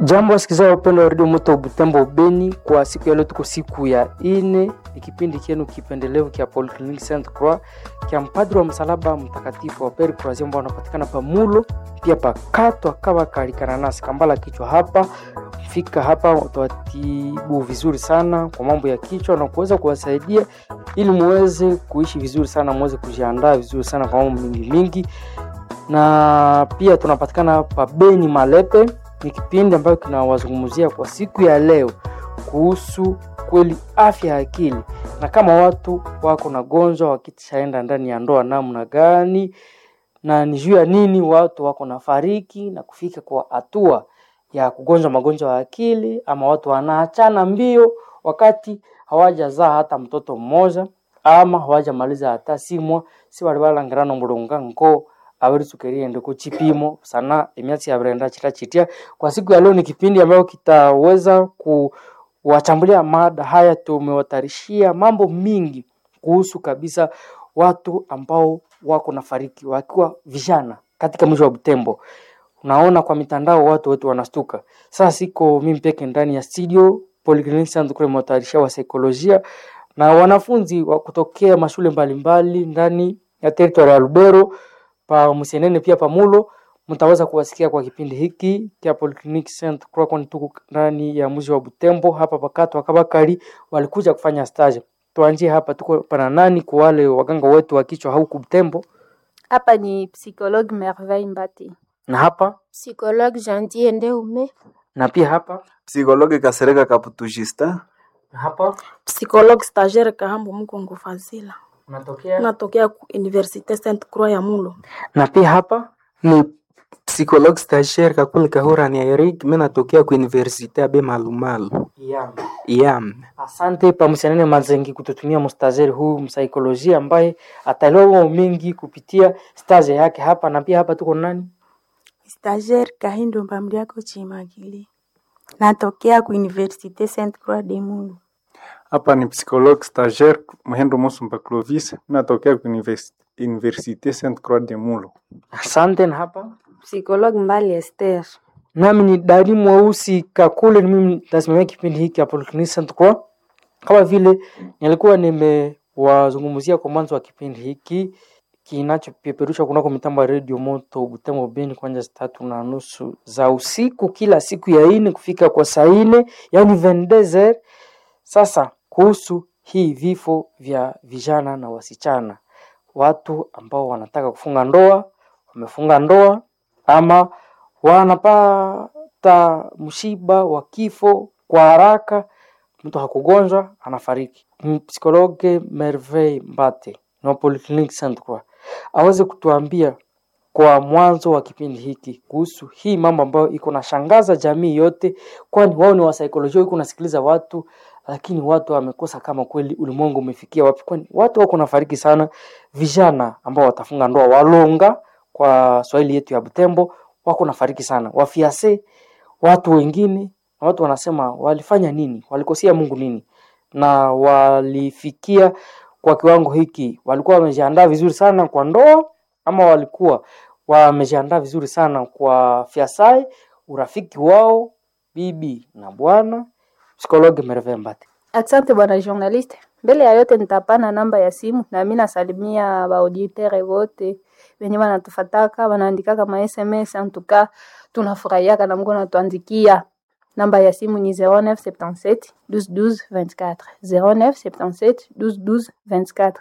Jambo wasikilizaji wapendwa wa redio Moto Butembo Beni, kwa siku ya leo tuko siku ya ine, ni kipindi kienu kipendelevu kia Polyclinique Sainte Croix kia mpadri wa msalaba mtakatifu wa Pere Croazia ambao wanapatikana pa Mulo pia pa Katwa kama kalikana nasi kambala kichwa hapa fika hapa utawatibu vizuri sana kwa mambo ya kichwa na kuweza kuwasaidia ili muweze kuishi vizuri sana, muweze kujiandaa vizuri sana kwa mambo mingi mingi, na pia tunapatikana pa Beni Malepe ni kipindi ambayo kinawazungumzia kwa siku ya leo kuhusu kweli afya ya akili, na kama watu wako na gonjwa wakishaenda ndani ya ndoa namna gani, na ni juu ya nini watu wako na fariki na kufika kwa hatua ya kugonjwa magonjwa ya akili, ama watu wanaachana mbio wakati hawajazaa hata mtoto mmoja ama hawajamaliza hata simwa si bali balangirana mulunga nko abari tukeriende ku chipimo sana emyatsi yabrenda chita chitia kwa siku ya leo ni kipindi ambayo kitaweza kuwachambulia mada haya tumewatarishia mambo mingi kuhusu kabisa watu ambao wako na fariki wakiwa vijana katika mji wa Butembo unaona kwa mitandao watu wetu wanastuka sasa siko mimi peke ndani ya studio Polyclinique Sainte Croix imewatayarishia wa saikolojia na wanafunzi wa kutokea mashule mbalimbali ndani ya territory ya Lubero pa Musenene pia pamulo mtaweza kuwasikia kwa kipindi hiki kia Polyclinique Sainte Croix, kwani tuko ndani ya mji wa Butembo hapa pakato wakabakari walikuja kufanya stage. Tuanzie hapa, tuko pana nani kwa wale waganga wetu wa kichwa huku Butembo, Hapa ni psychologue Merveille Mbati. na hapa Psychologue Jandier Ndeume. na pia hapa Psikologi Kasereka Kaputu Justin. na hapa Psychologue stagiaire Kahambo Mkongo Fazila. unatokea Natokea ku Université Sainte Croix ya Mulo. na pia hapa ni psychologue stagiaire kakuli kahura ni Eric mimi natokea ku universite abe malumalu yeah. yam Asante Pamusenene Mazengi kututumia mstazeri huu msaikolojia ambaye ataelewa mambo mengi kupitia staze yake hapa, na pia hapa tuko nani Stagiaire Kahindo Mbamliako Chimagili. Natokea ku Université Sainte Croix de Mulu. Hapa ni psychologue stagiaire Muhendo Musumba Clovis, natokea ku univers- Université Sainte Croix de Mulo. Asante. Na hapa Psychologue Mbali Esther. nami ni Dani Mweusi Kakule, ni mimi nasimamia kipindi hiki hapo Polyclinique Sainte Croix. Kama vile nilikuwa nimewazungumzia kwa mwanzo wa kipindi hiki kinachopeperushwa kunako mitambo ya redio Moto Butembo Beni kuanzia saa tatu na nusu za usiku kila siku ya ine kufika kwa saa ine yaani 22h. Sasa kuhusu hii vifo vya vijana na wasichana, watu ambao wanataka kufunga ndoa, wamefunga ndoa ama wanapata msiba wa kifo kwa haraka, mtu hakugonjwa anafariki. Psikologe Merveille Mbate na Polyclinique Sainte Croix aweze kutuambia kwa mwanzo wa kipindi hiki kuhusu hii mambo ambayo iko na shangaza jamii yote, kwani wao ni wasaikolojia, iko nasikiliza watu, lakini watu wamekosa kama kweli ulimwengu umefikia wapi, kwani watu wako nafariki sana. Vijana ambao watafunga ndoa walonga, kwa Swahili yetu ya Butembo, wako nafariki sana, wafiase watu wengine, na watu wanasema walifanya nini, walikosea Mungu nini, na walifikia kwa kiwango hiki, walikuwa wamejiandaa vizuri sana kwa ndoa ama walikuwa wamejiandaa vizuri sana kwa fiasai, urafiki wao bibi na bwana. Psikologe Merveille Mbate. Asante bwana journaliste. Mbele ya yote nitapana namba ya simu na mimi nasalimia baauditere wote wenye wanatufataka wanaandikaka ma SMS en tout cas tunafurahiaka na mko natuandikia. Namba ya simu ni 0977 12 12 24 0977 12 12 24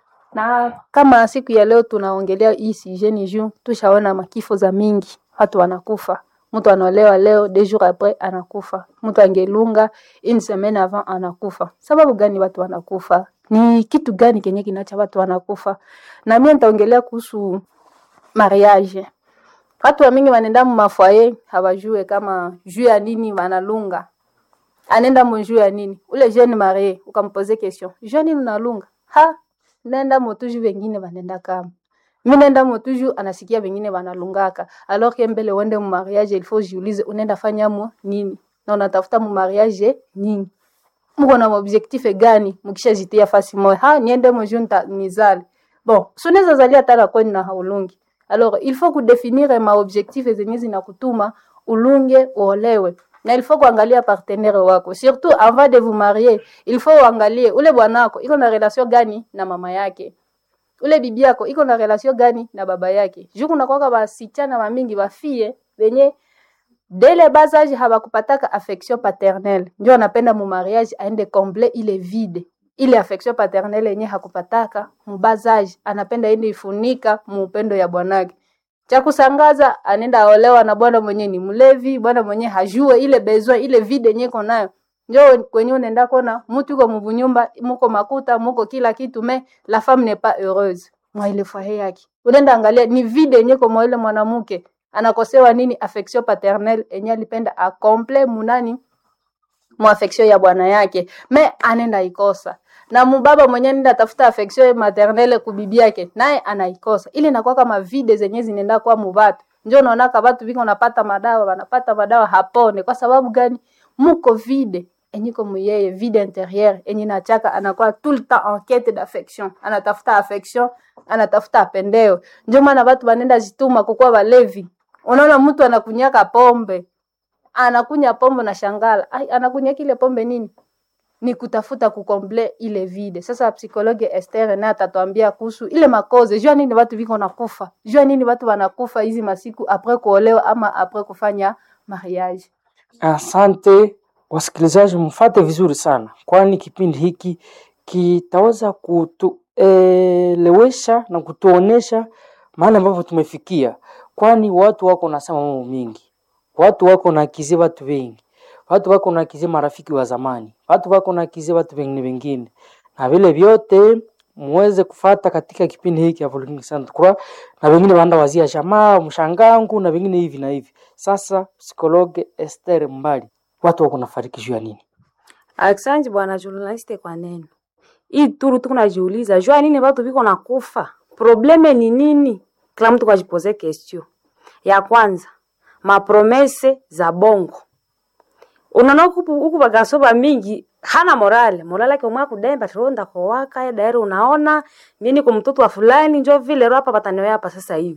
na kama siku ya leo tunaongelea hii sujet ni juu tushaona makifo za mingi, watu wanakufa. Mtu anaolewa leo, deux jours après anakufa. Mtu angelunga une semaine avant anakufa. Sababu gani watu wanakufa? Ni kitu gani kenye kinacha watu wanakufa? Na mimi nitaongelea kuhusu mariage. Watu wa mingi wanaenda mu mafoyer hawajue kama juu ya nini wanalunga. Anaenda mu juu ya nini? Ule jeune marié ukampoze question. Juu ya nini unalunga? Ha, nenda motuju wengine wanenda kama mi nenda motuju anasikia wengine wanalungaka alors que mbele uende mu mariage il faut jiulize unaenda fanya mo nini na unatafuta mu mariage nini mko na objectif gani mkishajitia fasi moja ha niende mo junta nizali bon sunaweza zalia tala kweni na haulungi alors il faut kudefinire ma objectif zenye zinakutuma ulunge uolewe na il faut kuangalia partenaire wako surtout avant de vous marier il faut uangalie ule bwanako iko na relation gani na mama yake ule bibi yako iko na relation gani na baba yake juu kunakwaka basichana bamingi bafie benye dele basage habakupataka affection paternelle njo anapenda mu mariage aende comble ile vide ile affection paternelle yenye hakupataka mubazage anapenda ende ifunika muupendo ya bwanake cha kusangaza anaenda aolewa na bwana mwenye ni mlevi bwana mwenye hajue ile besoin ile vide yenye iko nayo njo kwenye unaenda kona mutu iko mubunyumba muko makuta muko kila kitu me la femme n'est pas heureuse mwa ile foyer yake unaenda angalia ni vide yenye kwa mwa ile mwanamke anakosewa nini affection paternelle enye alipenda akomple munani mu affection ya bwana yake me anenda ikosa na mubaba mwenye nenda tafuta affection maternelle kubibi yake naye anaikosa ili inakuwa kama vide zenye zinaenda kwa mubatu njo unaonaka batu biko napata madawa wanapata madawa hapone kwa sababu gani muko vide enyiko muyeye vide intérieur enye nachaka anakuwa tout le temps en quête d'affection anatafuta affection anatafuta apendeo njo maana batu banenda jituma kukuwa balevi unaona mtu anakunyaka pombe anakunya pombe na shangala ai anakunya kile pombe nini ni kutafuta kukomble ile vide sasa psikologe Esther naye atatuambia kuhusu ile makoze jua nini watu viko nakufa jua nini watu wanakufa hizi masiku apres kuolewa ama apres kufanya mariage Asante wasikilizaji, mfate vizuri sana, kwani kipindi hiki kitaweza kutuelewesha na kutuonesha mahali ambapo tumefikia, kwani watu wako nasema mambo mingi, watu wako nakizia watu wengi, watu wako nakizia marafiki wa zamani, watu wako nakizia watu wengine wengine, na vile vyote muweze kufata katika kipindi hiki ya Volcanic Saint Croix, na wengine waanda wazia jamaa mshangangu na wengine hivi na hivi. Sasa psikologe Esther Mbali, watu wako nafariki juu ya nini? Asante bwana journaliste kwa neno hii turu tuko najiuliza jua nini watu viko na kufa, probleme ni nini? Kila mtu kwajipoze question. Ya kwanza mapromese za bongo, unaona huku huku bagaso ba mingi hana morale morale yake umwa kudemba ronda kwa waka ya daire, unaona mimi kwa mtoto wa fulani njo vile ro hapa batanio hapa sasa hivi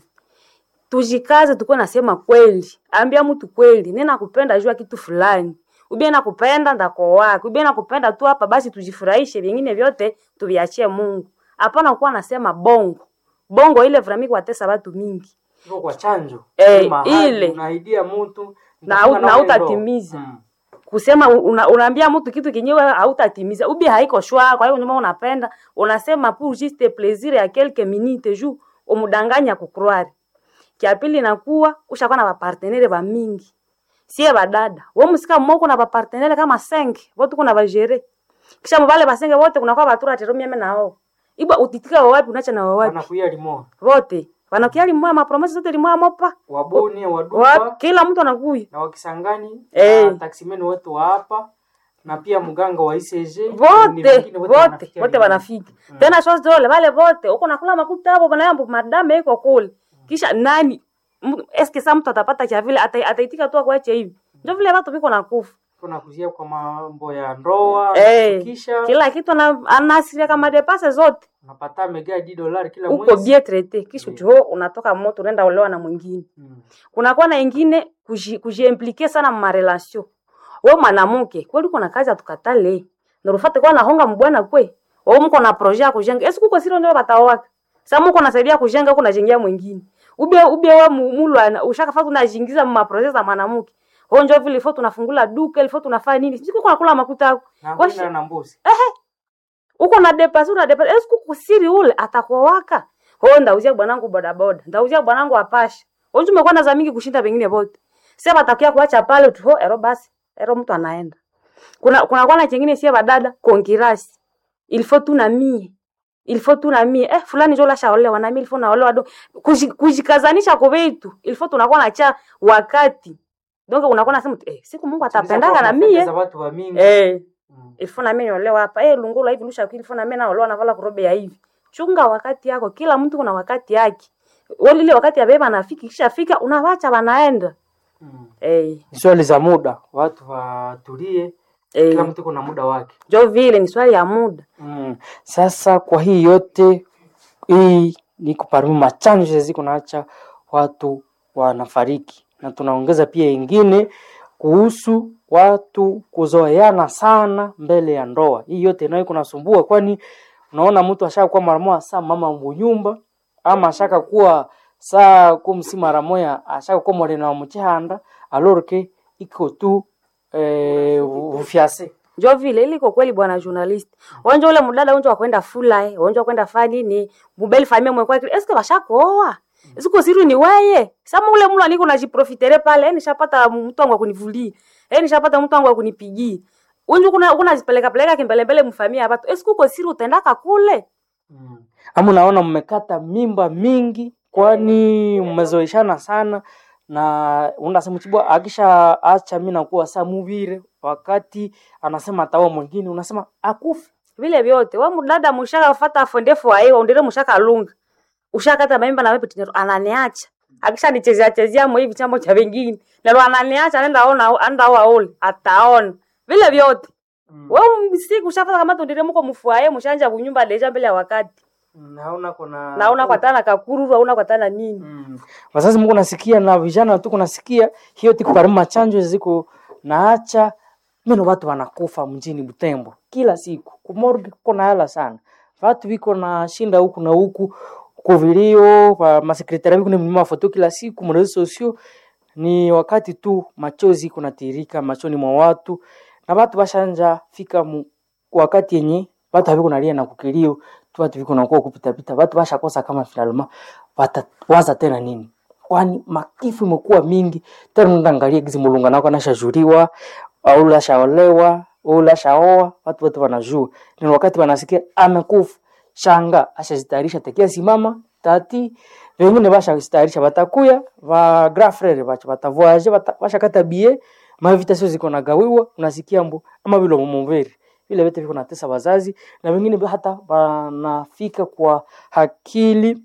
tujikaze tukuwe nasema kweli, ambia mtu kweli, nina nakupenda jua kitu fulani, ubie nakupenda ndakoa, ubie nakupenda tu hapa basi, tujifurahishe, vingine vyote tuviachie Mungu. Hapana kuwa nasema bongo bongo, ile vrami kuwatesa watu mingi Iko kwa chanjo Eh, Ni mahali ile. unaidia mtu na, nitafunga na nawe ndoa. utatimiza Mm. kusema una, unaambia mtu kitu kenyewe hautatimiza, ubi haiko shwa. Kwa hiyo nyuma unapenda unasema pour juste plaisir ya quelques minutes juu umudanganya kucroire. Kia pili nakuwa ushakuwa na bapartenere ba mingi, sie badada wewe musika mmoko na bapartenere kama 5 wote kuna bajere, kisha mbale basenge wote kuna kwa batura tero mimi nao ibwa utitika wa wapi unacha na wa wapi Wanakuya limo wote wanakia limwa mapromesa zote limwa mopa wabuni wa, wadupa kila mtu anakuya na wakisangani Eh. na taksimeni wote wa hapa na pia mganga wa ICG ni vote wengine vote wanafikia vote limo. wanafika tena shows dole wale vote uko nakula makuta hapo bana yambo madame iko kule kisha nani M- eske sa mtu atapata cha vile ata- ataitika tu akuache hivi ndio vile watu viko nakufa kuna kuzia kwa mambo ya ndoa eh kisha kila kitu ana- anaasiria kama depase zote unapata mega di dolari kila uko mwezi bien traité kisha Mm. jo unatoka moto unaenda olewa na mwingine Mm. kunakuwa na ingine kuji- kujiimplike sana mu marelation we mwanamke kweli uko na kazi atukatale narufate kwa nahonga mbwana kwe wewe mko na projet ya kujenga esi kuko siro ndio batawaka sasa mko nasaidia kujenga huko najengea mwingine ube ube we mu- mulwana ushakafata unajiingiza mu maprojet za mwanamke wewe ndio vile ifo tunafungula duka ilifo tunafanya nini sisi kuko nakula makuta yako na Washi- kwenda na mbuzi uko na depasi una depasi esi kuko siri ule atakuwaka wewe ndauzia bwanangu bodaboda ndauzia bwanangu apasha wewe umekuwa na za mingi kushinda wengine wote sasa batakia kuacha pale tu ho ero basi ero mtu anaenda kuna kuna kwa na chengine sie badada konkirasi il faut tu na mie il faut tu na mie eh fulani jo lasha olewa na mie il faut naolewa do Kuji- kujikazanisha kwa vitu il faut tunakuwa na cha wakati donc unakuwa nasema eh siku Mungu atapendaga na mie za watu wa mingi eh Mm. il faut na mie niolewa hapa eh lungula hivi lusha il faut na mie naolewa na vala kurobe ya hivi chunga wakati yako kila mtu kuna wakati yake wale ile wakati ya beba nafiki kisha fika unawacha wanaenda Mm. eh Ni swali za muda watu watulie kila eh mtu kuna muda wake jo vile ni swali ya muda mm. sasa kwa hii yote hii ni kuparmi machanje ziko naacha watu wanafariki na tunaongeza pia ingine kuhusu watu kuzoeana sana mbele ya ndoa. Hii yote nayo kunasumbua, kwani unaona mtu ashakuwa mara moja saa mama mbunyumba ama ashaka kuwa saa kumsi mara moya ashaka kuwa mwarena wa mchihanda alorke iko tu eh, ufyase njo vile iliko kweli bwana journalist wonjo ule mdada wonjo wakwenda fulai wonjo wakwenda fa nini mubeli famia mwekwa kile eske bashakooa siku siru ni weye sama ule mulu aniko najiprofitere pale eh, nishapata mtu wangu akunivulia eh, nishapata mtu wangu akunipigia unju kuna kuna zipeleka peleka kimbelembele mfamia ya batu esiku uko siri utendaka kule ama unaona mmekata mimba mingi kwani mmezoeshana sana na unasema chibwa akisha acha mimi nakuwa saa muvire wakati anasema ataoa mwingine unasema akufe vile vyote we mdada mushaka fata fondefu aiwa undire mushaka lunga ushakata maimba na wewe tinero ananiacha akisha nichezea chezea mo hivi chambo cha vingine nalo ananiacha anaenda ona anaenda oa ole ataona vile vyote mm. wewe msiku ushafata kama tundire muko mfuaye mushanja kunyumba deja mbele ya wakati naona kuna naona kwa tana kakururu auna kwa tana nini mm. wazazi Mungu nasikia na vijana tu kunasikia hiyo tiku parima chanjo ziko naacha meno watu wanakufa mjini Butembo kila siku kumorgi kuna hela sana watu viko na shinda huku na huku kuvilio kwa masekretari viko ni mlima foto kila siku mrezo sosio ni wakati tu machozi kunatirika machoni mwa watu na watu bashanja fika mu, wakati yenye watu haviko nalia na kukilio tu watu viko nakuwa kupita pita watu bashakosa kama finalma watawaza tena nini kwani makifu imekuwa mingi tena ndaangalia gizi mulunga nako anashajuriwa au lashaolewa au lashaoa watu wote wanajua ni wakati wanasikia amekufa shanga ashazitayarisha tekia simama tati wengine bashazitayarisha batakuya va grand frere bacha batavoyage bata, bashakata bie mavitasio ziko nagawiwa unasikia mbo ama vile mumuveri vile vyote viko natesa wazazi na wengine hata wanafika kwa akili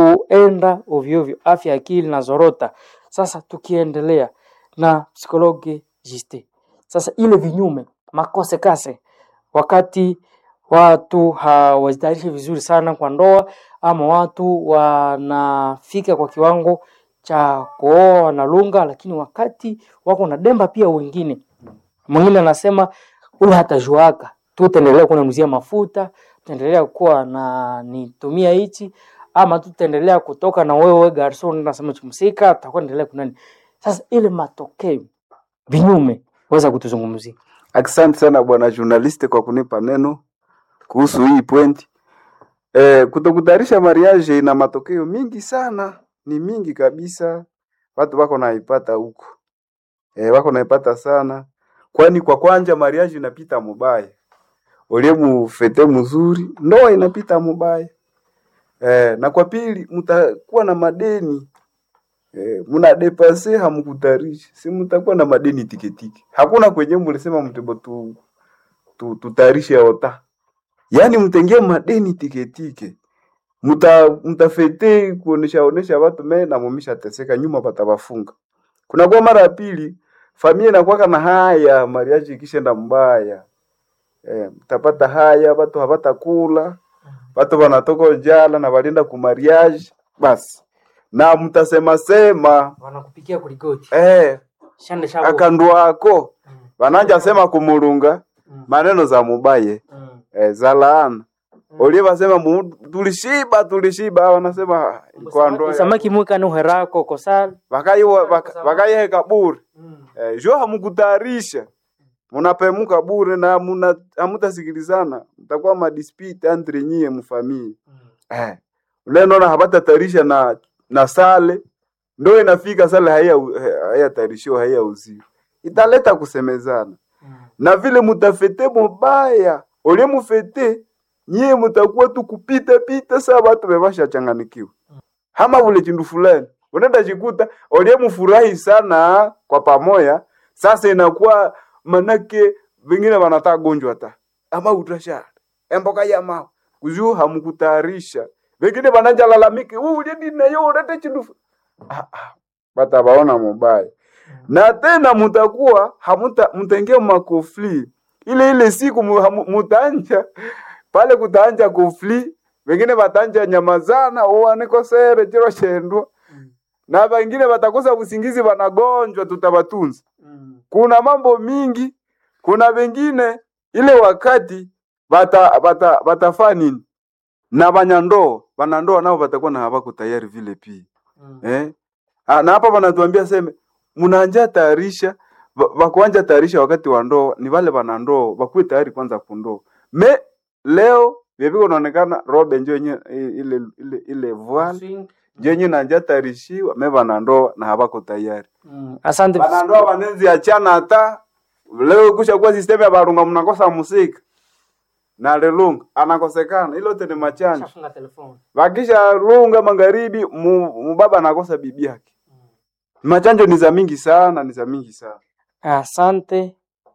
kuenda ovyo ovyo, afya ya akili na zorota. Sasa tukiendelea na psikologi jiste, sasa ile vinyume makose kase, wakati watu hawajitayarishi vizuri sana kwa ndoa, ama watu wanafika kwa kiwango cha kuoa wanalunga, lakini wakati wako na demba pia wengine, mwingine anasema ule hatajuaka tu, utaendelea kunanuzia mafuta, utaendelea kuwa na nitumia hichi ama tutaendelea kutoka na wewe garson nasema chumsika tutakuwa endelea kunani. Sasa ile matokeo vinyume, weza kutuzungumzia. Asante sana bwana journalist kwa kunipa neno kuhusu hii point. Eh, kutokutayarisha mariage ina matokeo mingi sana, ni mingi kabisa. Watu wako naipata huko. Eh, wako naipata sana. Kwani kwa kwanja mariage inapita mubaya. Ulie mufete mzuri, ndoa inapita mubaya. Eh, na kwa pili mtakuwa na madeni eh, muna depase hamkutarishi, si mtakuwa na madeni tiketiki. Hakuna kwenye mlisema mtebo tu, tu tutarishe ota, yaani mtengie madeni tiketike mta mtafete kuonesha onesha watu me na mumisha teseka nyuma patawafunga. Kuna kwa mara ya pili familia inakuwa na haya mariaji ikishenda mbaya eh, mtapata haya watu hapata kula watu wanatoka njala na walienda kumariage basi na mtasema sema Wanakupikia kulikoti eh, shande shabo akandu wako wananja sema kumulunga maneno za mubaye mm. eh, za laana olie wasema mu- tulishiba tulishiba wanasema kwa ndoa ya- samaki mwika nuherako kosal wakaiwa waka- wakaiheka bure mm. eh, jo hamukutayarisha munapemuka bure na muna hamutasikilizana mtakuwa madispute entre nyie mfamii eh. ule naona hapatatayarisha na na sale ndo inafika sale haya hayatayarishiwa haya uzio italeta kusemezana na vile mutafete mubaya olie mufete nyie mutakuwa tu kupita pita saa batu bebasha changanikiwa hama vule chindu fulani unaenda chikuta olie mufurahi sana kwa pamoya sasa inakuwa manake vingine wanataka gonjwa ta ama utasha emboka ya mao kuzuu hamkutayarisha vingine wananja lalamiki "Wewe ulieni nayo ulete chindu fu-" ah, ah, batabaona mubaya na tena mutakuwa hamuta mtaingia makofli ile ile siku mu- hamu- mutanja pale kutanja kofli wengine batanja nyamazana uwanikosere chiro chendwa na wengine watakosa usingizi wanagonjwa tutabatunza kuna mambo mingi kuna wengine ile wakati bata bata batafaa nini na banyandoa banandoa nao batakuwa na habako tayari vile pia eh? Ah, na hapa banatuambia seme mnaanja tayarisha ba- bakuanja tayarisha wakati wa ndoa ni wale banandoa bakuwe tayari kwanza kundoa me leo vyeviko naonekana robe njo yenye ile ile ile voile njo yenye nanja tayarishiwa me banandoa na habako tayari Mm, asante banandoa banenzi achana hata leo kusha kuwa sistemu ya barunga mnakosa musika na lelunga anakosekana ilo tene machanja Shafunga telefoni. wakisha lunga magharibi mu, mubaba anakosa bibi yake machanjo ni za mingi sana ni za mingi sana Asante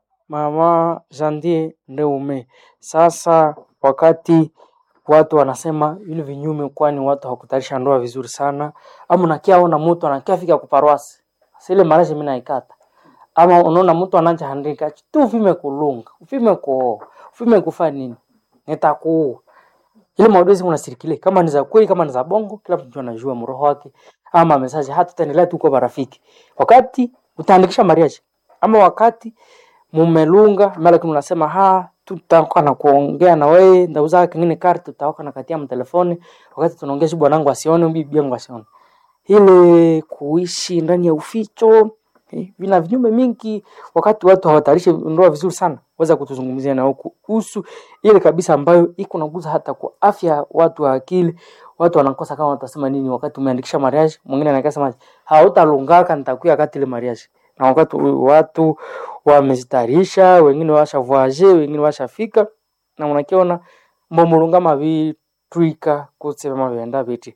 mama Jandie Ndeume. Sasa wakati watu wanasema vile vinyume, kwani watu hawakutayarisha ndoa vizuri sana, ama unakia ona mtu anakia fika kuparwasi sile marashi mimi naikata, ama unaona mtu ananja handika tu ufime kulunga ufime kuoa ufime kufa nini, nitakuua ile maudhui unasirikile kama ni za kweli kama ni za bongo, kila mtu anajua mroho wake, ama message hata tutaendelea tu kwa marafiki, wakati utaandikisha mariage ama wakati mumelunga mara lakini unasema ha tutaoka na kuongea na wewe ndauza kingine karte tutaoka na katia mtelefoni wakati tunaongea si bwanangu asione bibi yangu asione ile kuishi ndani ya uficho eh, vina vinyume mingi wakati watu hawatayarishi ndoa vizuri sana weza kutuzungumzia nao kuhusu ile kabisa ambayo iko naguza hata kwa afya ya watu wa akili watu wanakosa kama watasema nini wakati umeandikisha mariage mwingine anakasema hautalungaka nitakuya wakati ile mariage na wakati watu wamezitayarisha wengine washa voyage wengine washafika na unakiona mbomulunga mavitwika kusema vyenda viti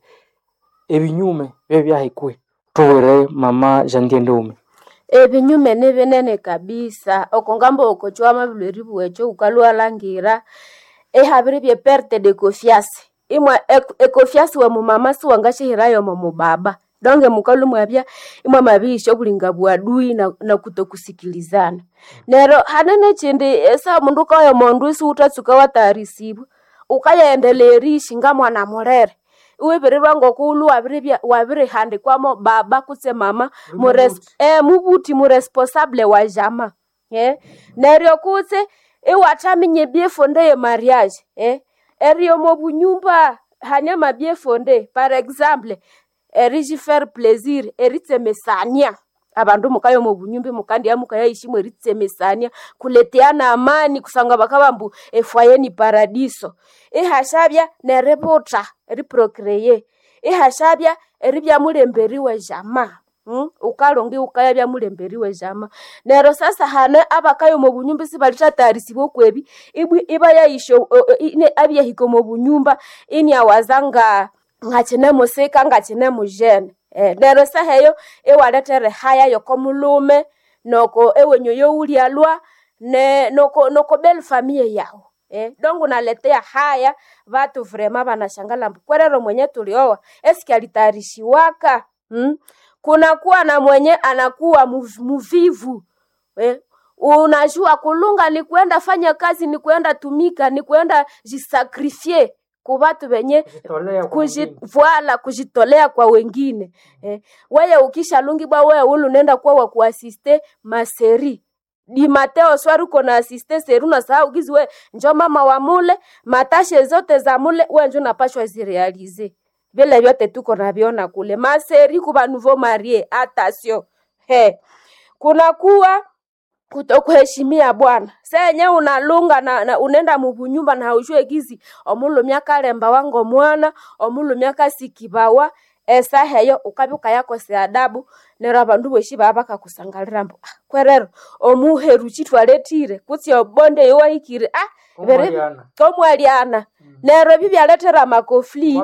ebinyume byo byahikwe tuwere mama jandie ndeume ebinyume ni binene kabisa okongamba okochwama bilweri bwecho ukalwalangira ehabire bye perte de confiance imwe ek- econfiance we mumama siwangashihirayo mo mubaba donge mukalu mwabya imwe mabisho bulinga bwadui na, na kutokusikilizana nero hanene chindi esa mundu kayo mondu isi utatsuka watayarisibwa ukayaendeleerishi nga mwana mulere iwibirirwa ngokulu wabiribya wabirihandikwamo baba kutse mama mures, eh, mubuti muresponsable wa jama eh? neryo kutse iwathaminye byefonde ye mariage eh? eryo mobunyumba hanyama byefonde par exemple erijifaire plaisir eritsemesania abandu mukayo mubunyumba mukandya mukayaishi eritsemesania kuleteana amani kusanga bakabambu efwaye ni paradiso ihashabya neributa riprocreye ihashabya eribya mulemberiwe jama Mm? ukalonga ukaya bya mulemberiwe jama nero sasa hane abakayo mu bunyumba sibalitatayarisibwa okwebi ibwi iba yaisho ine abyahiko mu bunyumba ini awazanga ngachine musika ngachine mujene eh, nero saheyo ewaletere haya yoko mulume noko ewenyo youlialwa ne noko noko bel famille yao Eh, donc unaletea haya watu vrema wanashangala kwerero mwenye tulioa eski alitayarishiwaka hmm? kunakuwa na mwenye anakuwa muv- muvivu eh? unajua kulunga ni kwenda fanya kazi ni kwenda tumika ni kwenda jisakrifie ku batu benye kuji, voila kujitolea kwa wengine eh, weye ukishalungibwa weye ulu nenda kuwa wa kuasiste maseri di mateo swari uko na asiste seri unasahau gizi we njo mama wa mule matashe zote za mule we njo napashwa zirealize vile vyote tuko naviona kule maseri kuba nouveau marie atasio he kunakuwa kutokuheshimia bwana senye unalunga na, na unenda mubunyumba na haujue gizi omulumya kalemba wango mwana omulumya kasikibawa esa heyo ukabyuka yakose adabu nero abandu boshi baba bakakusangalira mbu ah, kwerero omuheru chitwaletire kutsi obonde iwahikire ah, bere komwaliana nero ebi byaletera amakofli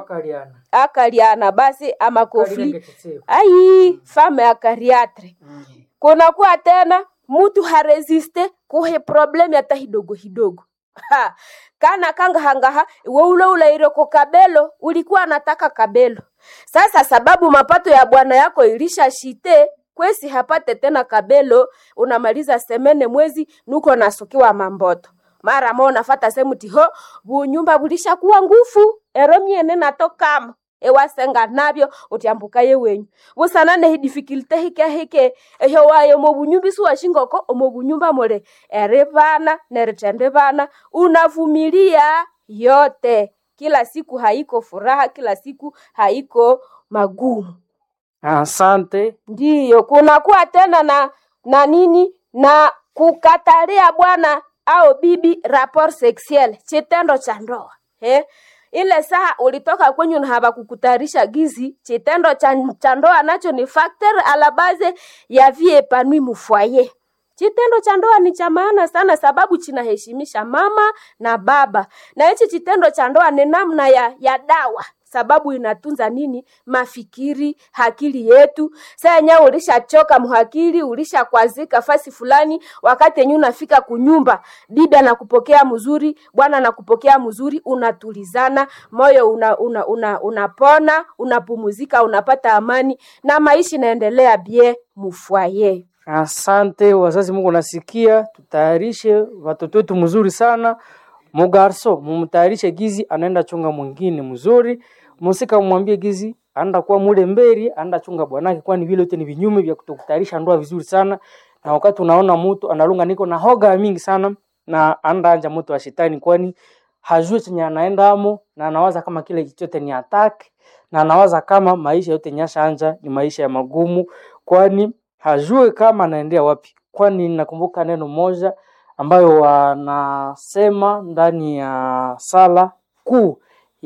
akaliana basi amakofli ai fame akariatre kunakuwa tena mutu haresiste kuhe problemi hata hidogo hidogo ha. kana kangahangaha iwe ule ulaire ko kabelo ulikuwa anataka kabelo sasa sababu mapato ya bwana yako ilisha shite kwesi hapate tena kabelo unamaliza semene mwezi nuko nasukiwa mamboto mara mo nafata semuti ho bunyumba bulishakuwa ngufu ero miene natokama ewasenga nabyo utyambuka yewenyu busana nehi difficulty hike hike ehyo wayo omobunyumba isuwashingoko omobunyumba muli eribana neritendibana unavumilia yote kila siku haiko furaha kila siku haiko magumu Asante. ndiyo kunakuwa tena na na nini na kukatalia bwana au bibi rapport sexuel chitendo cha ndoa eh? ile saa ulitoka kwenyu na hawakukutayarisha gizi chitendo cha cha ndoa nacho ni factor a la base ya vie epanui mufwaye Chitendo cha ndoa ni cha maana sana, sababu chinaheshimisha mama na baba, na hichi chitendo cha ndoa ni namna ya, ya dawa sababu inatunza nini mafikiri akili yetu saa yenyewe ulishachoka muhakili ulishakwazika fasi fulani wakati yenyewe unafika kunyumba bibi anakupokea mzuri bwana anakupokea mzuri unatulizana moyo una, una, una, unapona unapumuzika unapata amani na maisha inaendelea bie mufwaye Asante wazazi, Mungu nasikia, tutayarishe watoto wetu mzuri sana. Mugarso mumtayarishe gizi, anaenda chunga mwingine mzuri. Musika mwambie gizi anaenda kuwa mule mberi, anaenda chunga bwanake, kwani vile yote ni vinyume vya kutokutayarisha ndoa vizuri sana. Na wakati unaona mtu analunga niko na hoga mingi sana na anaenda anja moto wa shetani, kwani hajui chenye anaenda amo na anawaza kama kile chochote ni attack na anawaza kama maisha yote nyasha anja ni maisha ya magumu, kwani hajue kama anaendea wapi. Kwani nakumbuka neno moja ambayo wanasema ndani ya sala kuu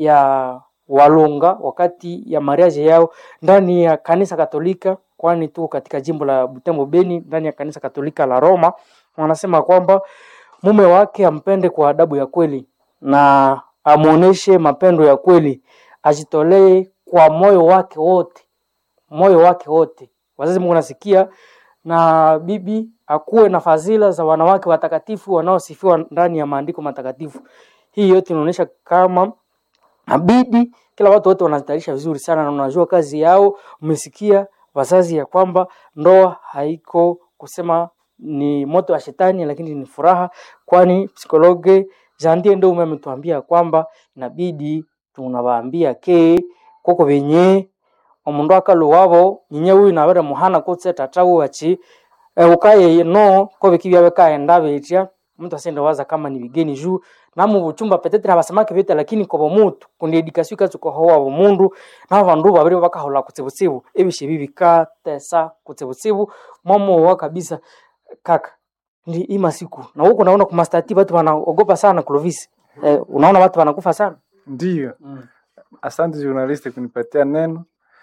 ya Walunga wakati ya mariage yao ndani ya kanisa Katolika, kwani tuko katika jimbo la Butembo Beni, ndani ya kanisa Katolika la Roma, wanasema kwamba mume wake ampende kwa adabu ya kweli na amuoneshe mapendo ya kweli, ajitolee kwa moyo wake wote, moyo wake wote. Wazazi, Mungu nasikia, na bibi akuwe na fadhila za wanawake watakatifu wanaosifiwa ndani ya maandiko matakatifu. Hii yote inaonyesha kama abidi kila watu wote wanajitayarisha vizuri sana na unajua kazi yao. Umesikia wazazi ya kwamba ndoa haiko kusema ni moto wa shetani, lakini ni furaha, kwani psikologe Jandie ndio ume ametuambia kwamba inabidi tunawaambia ke koko venye omundu akalu wabo nyinye huyu nabere muhana kutse tata wachi e, ukaye no ko bikibya bekaenda betya mtu asende waza kama ni bigeni juu namu buchumba petetre abasamake bete lakini kobo mutu kundi edikasio ikatsuka howa bomundu nabo bandu babiri bakahola kutsibutsibu ebishe bibikatesa kutsibutsibu mwamowa kabisa kaka ndi ima siku na huko naona kumastati watu wanaogopa sana Clovis eh, unaona watu wanakufa sana Ndiyo, mm. asante journaliste kunipatia neno.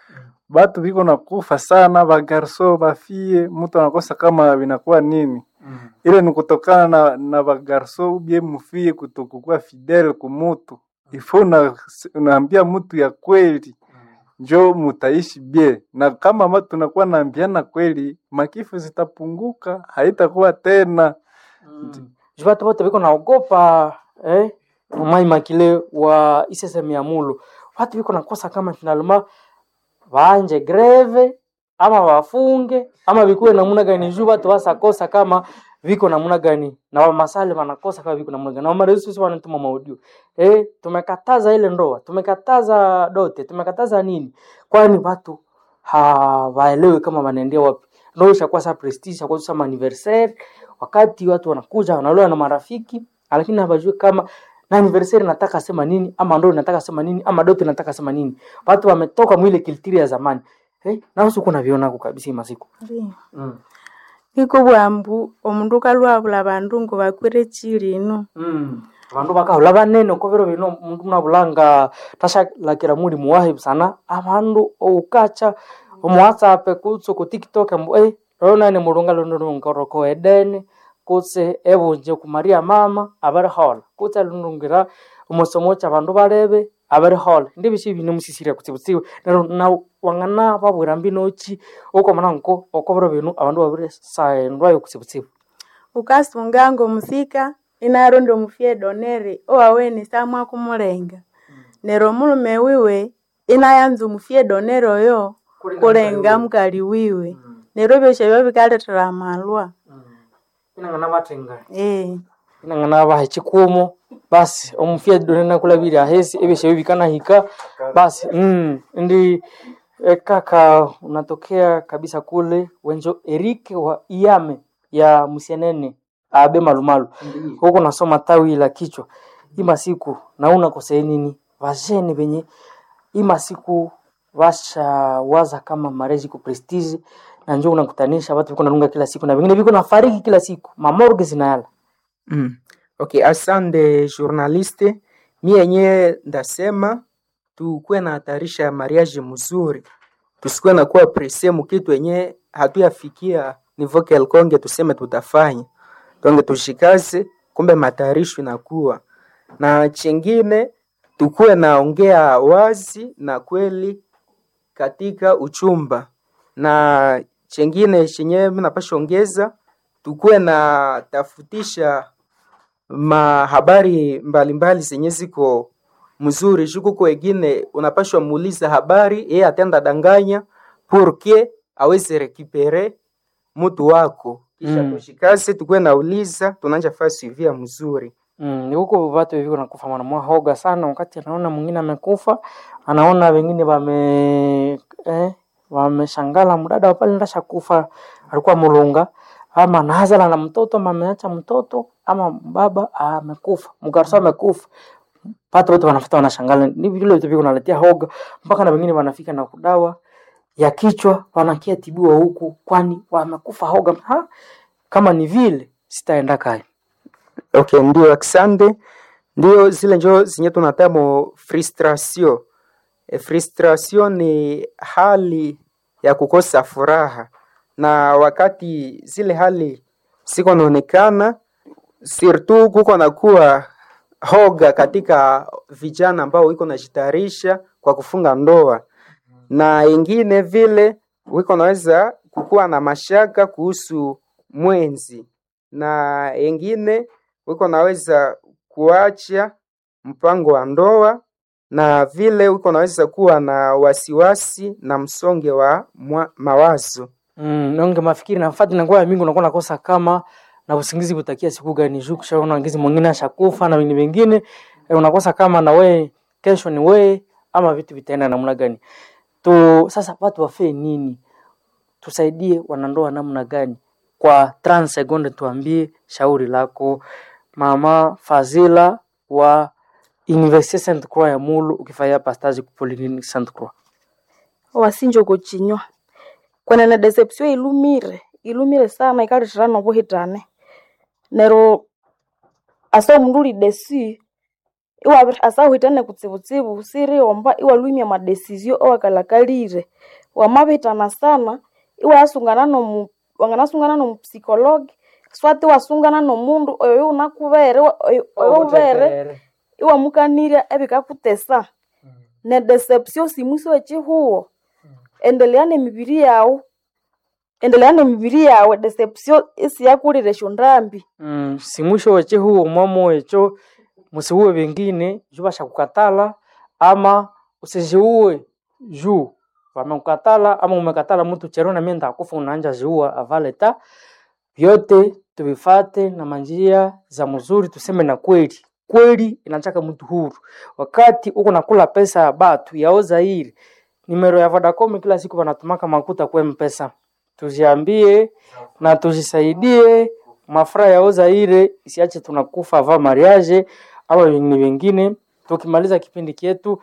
Batu biko nakufa sana, bagarso bafie, mtu anakosa kama vinakuwa nini. Mm. Ile ni kutokana na, na bagarso ubie mufie kutokukuwa fidel kumutu ifo una, unaambia mtu ya kweli njo mutaishi bie, na kama ma tunakuwa naambiana kweli, makifu zitapunguka, haitakuwa tena. Mm. Juu watu wote biko naogopa eh, Mai Makile wa ISSM ya Mulu, watu biko nakosa kama finalema waanje greve ama wafunge ama vikuwe namuna gani, juu watu wasakosa kama viko namuna gani, na wamasale wanakosa kama viko namuna gani, na wamaresu sisi wanatuma maudio eh, tumekataza ile ndoa, tumekataza dote, tumekataza nini, kwani watu hawaelewi kama wanaendea wapi. Ndio ishakuwa sa prestige, ishakuwa sa anniversaire, wakati watu wanakuja wanaloa na marafiki, lakini hawajui kama na anniversary nataka sema nini ama ndo nataka sema nini ama dote nataka sema nini. Watu wametoka mwile kiltiri ya zamani eh, na usiku naviona ko kabisa hii masiku Ndiyo. mm. iko bwambu omundu kalwabula bandu ngo bakwire chilino mm. vandu vakahula vanene uko viro vino mundu munavulanga tashalakira muli muwahi sana avandu oukacha omuwhatsapp kutse ku tiktok mbu eh, ronani mulunga lunulungaroko edene kutse evunje kumaria mama avarihola kutse lunungira omusomo cha vandu valeve avarihola ndi vishi vine musisiria kutsivutsiwe nero na wang'ana vavwira mbinochi ukomana nko oko viro vinu avandu vaviri saendwayo kutsivutsivu ukasunga ngo musika inarondi omufye donere owawene samwa kumulenga nero omulume wiwe inayanza omufye donere oyo kulenga mukali wiwe nero byosha byo bikaletera amalwa inang'ana vatenga eh inang'ana baha chikumo basi omufia donena kula bili ahesi ebesha bibikana hika basi mm, ndi e, kaka unatokea kabisa kule wenjo Erike wa Iame ya Musienene abe malumalu huko nasoma tawi la kichwa ima siku nauna kosei nini vajene venye ima siku washawaza kama marezi ku prestige na njoo unakutanisha watu viko nalunga kila siku na vingine viko nafariki kila siku mamorgue zinayala Mm. Okay, asante journaliste. Mi yenyewe ndasema tukuwe na hatarisha ya mariage mzuri, tusikuwe na kuwa presse mukitu yenye hatuyafikia nivo kelkonge tuseme tutafanya tonge tushikaze, kumbe matayarisho inakuwa na chingine, tukuwe naongea wazi na kweli katika uchumba, na chengine chenyewe mi napasha ongeza, tukuwe na tafutisha mahabari mbalimbali zenye ziko mzuri jukuko wengine unapashwa muuliza habari yeye atenda danganya purke aweze rekipere mtu wako kisha Mm. tushikase tukuwe nauliza tunanja faa suivia mzuri Mm, ni huko watu viko nakufa mwanamwa hoga sana, wakati anaona mwingine amekufa, anaona wengine wame eh, wameshangala mdada wa pale ndasha kufa alikuwa mulunga ama nazala na mtoto ama ameacha mtoto ama baba amekufa mgarso amekufa pata wote wanafuta wanashangala ni vile vitu viko naletea hoga mpaka na wengine wanafika na kudawa ya kichwa wanakia tibiwa huku kwani wamekufa hoga ha? kama ni vile sitaenda kai okay ndio aksande ndio zile njo zenye tunatamo frustration e, frustration ni hali ya kukosa furaha na wakati zile hali siko naonekana surtout kuko nakuwa hoga katika vijana ambao wiko najitayarisha kwa kufunga ndoa na ingine vile wiko naweza kukuwa na mashaka kuhusu mwenzi na ingine wiko naweza kuacha mpango wa ndoa na vile wiko naweza kuwa na wasiwasi na msonge wa mwa, mawazo Mm, nonge mafikiri na fati nakuwa mingi unakuwa nakosa kama na usingizi kutakia siku gani juu kushaona ngizi mwingine ashakufa na wengine wengine eh, unakosa kama na we kesho ni we ama vitu vitaenda namna gani tu sasa watu wafee nini tusaidie wanandoa namna gani kwa 30 sekunde tuambie shauri lako mama Fazila wa Université Sainte Croix ya Mulu ukifanya pastage ku Polyclinique Sainte Croix wasinjo kuchinywa kwenene deception ilumire ilumire sana ikalithira nobuhitane nero asa omundu uli desi iwabiri asa uhitane kutsibutsibu siriomba iwalwimya amadesizio owakalakalire wamabihitana sana iwayasungana nomu wanganasungana nomupsikologi swati wasungana nomundu oyo yunakubere wa- oyo oyo ubere iwamukanirya ebikakutesa ne deception simusi wechihuwo endelea nemibiri yawu endelea nemibiri yawe deception isiyakulire shundambi Mm, si mwisho weche huo mwamo wecho musiuwe vingine juu bashakukatala ama usijiue juu wamekukatala ama umekatala mtu chero na mimi ndakufa unaanja jiua avaleta vyote tuvifate na manjia za mzuri tuseme na kweli kweli inataka mtu huru wakati uko nakula pesa ya batu yaoza hili nimero ya Vodacom kila siku wanatumaka makuta kwa mpesa tujiambie na tujisaidie mafura yaoza ile isiache tunakufa va mariage ama wengine wengine. Tukimaliza kipindi chetu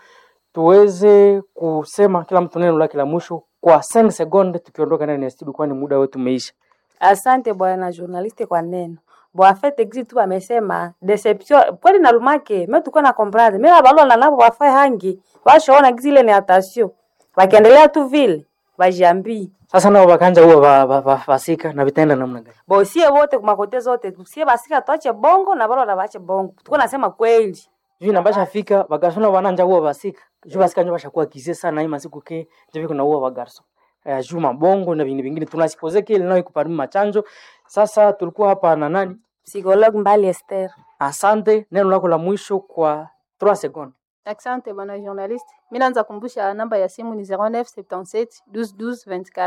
tuweze kusema kila mtu neno lake la mwisho kwa 5 sekunde, tukiondoka ndani ya studio, kwani muda wetu umeisha. Asante bwana journaliste kwa neno bwafete gizi tu bamesema deception kweli nalumake me tuko na comprendre me abalola nabo bafae hangi bashaona gizi ile ni atasio bakiendelea tu vile bajiambii Sasa nao bakanja huwa ba, ba, ba, basika na vitaenda namna gani? bosie wote kumakote zote sie basika tuache bongo na balola bache bongo tuko nasema kweli Juu nabasha fika bagarso bananja huwa basika juu basika njo bashakuwa kize sana hii masiku ke njo viko na huwa bagarso eh, juu mabongo na vingine vingine tunasipoze kile nao ikuparimi machanjo. Sasa tulikuwa hapa na nani? psychologue mbali Esther Asante, neno lako la mwisho kwa 3 sekunde. Asante bwana journaliste. Mimi naanza kumbusha namba ya simu ni 0977 12 12 24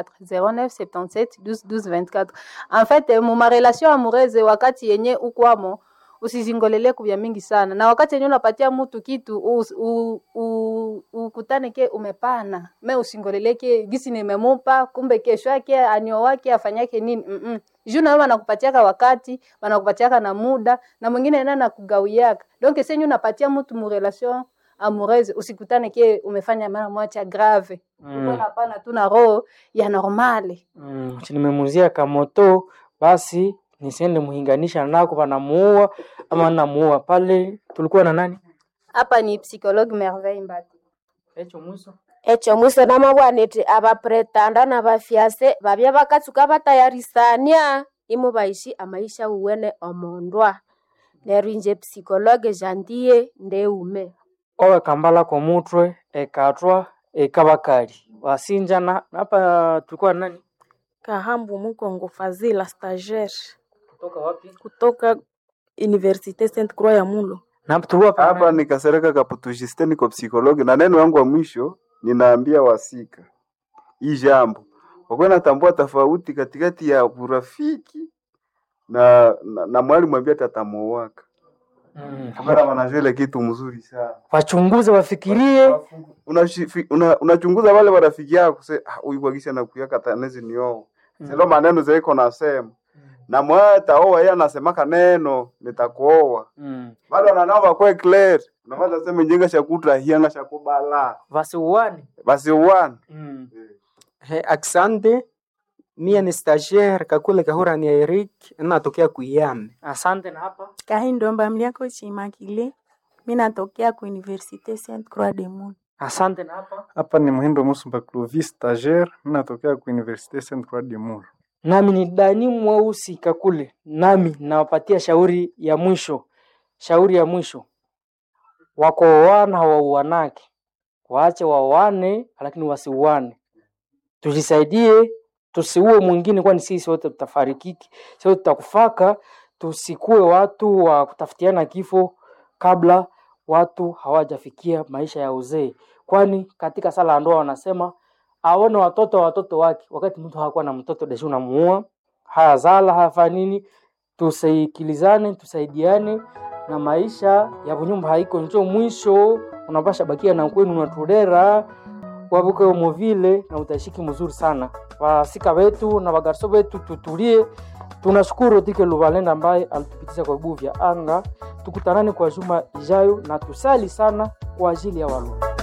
0977 12 12 24. En fait, mu ma relation amoureuse wakati yenye ukwamo usizingolele kuvya mingi sana na wakati yenyewe unapatia mtu kitu us- u- u- ukutane ke umepana me usingoleleke gisi nimemupa kumbe kesho yake anio wake afanyake nini mm juu nawe wanakupatiaka wakati wanakupatiaka na muda na mwingine ena nakugawiaka donc senye unapatia mtu mu relation amoureuse usikutane ke umefanya mara moja grave Mm. mm. napana tu na roho ya normale Mm, si nimemuzia kamoto basi nisiende muhinganisha nako panamuua ama namuua pale tulikuwa na nani hapa ni psychologue merveille mbati echo mwiso echo mwiso namabwanete abapretanda na bafyase babya bakatsuka batayarisania imo baishi amaisha uwene omondwa neryo inje psikologe jandiye ndeume owe kambala ko mutwe ekatwa ekabakali wasinjana hapa tulikuwa na nani Kahambu Mukongo Fazila stagiaire kutoka wapi kutoka Universite Sainte Croix ya Mulo. na hapa tulikuwa pa hapa nani? nikasereka kaputujiste niko psikologi na neno yangu wa mwisho ninaambia wasika hii jambo wakuwa natambua tofauti katikati ya urafiki na, na, na mwalimu ambia tatamuowaka Mm, kamera wanajua ile kitu mzuri sana wachunguze wafikirie unachunguza una, unachunguza wale warafiki yako se "Ah, huyu kwagisha nakuyaka tanezi nio silo maneno zaiko nasema na mwata oa yeye anasemaka neno nitakuoa mm. bado ananao bakwe clear unavaza sema njenga shakutra hianga shakubala wasiuane basi uwana mm. He, aksande mie ni stagiaire kakule kahura ni Eric natokea kuyame asante na hapa kahindomba mliako chimakile mi natokea ku universite saint croix de Mune. asante na hapa Hapa ni Muhindo Musumba Clovis stagiaire, mimi natokea ku Universite Sainte Croix de Mur. nami ni dani mweusi kakule nami nawapatia shauri ya mwisho shauri ya mwisho wakooana hawauanake waache waoane lakini wasiuane tujisaidie tusiue mwingine kwani sisi wote tutafarikiki sisi wote tutakufaka tusikuwe watu wa kutafutiana kifo kabla watu hawajafikia maisha ya uzee kwani katika sala ya ndoa wanasema aone watoto wa watoto wake wakati mtu hakuwa na mtoto deshi unamuua hayazala hayafanya nini tusikilizane tusaidiane na maisha ya bunyumba haiko njo mwisho unapasha bakia na kwenu unatudera wavuke umo vile na utaishiki mzuri sana wasika wetu na wagarso wetu tutulie tunashukuru tike luvalenda ambaye alitupitisha kwa vibuyu vya anga tukutanane kwa juma ijayo na tusali sana kwa ajili ya walio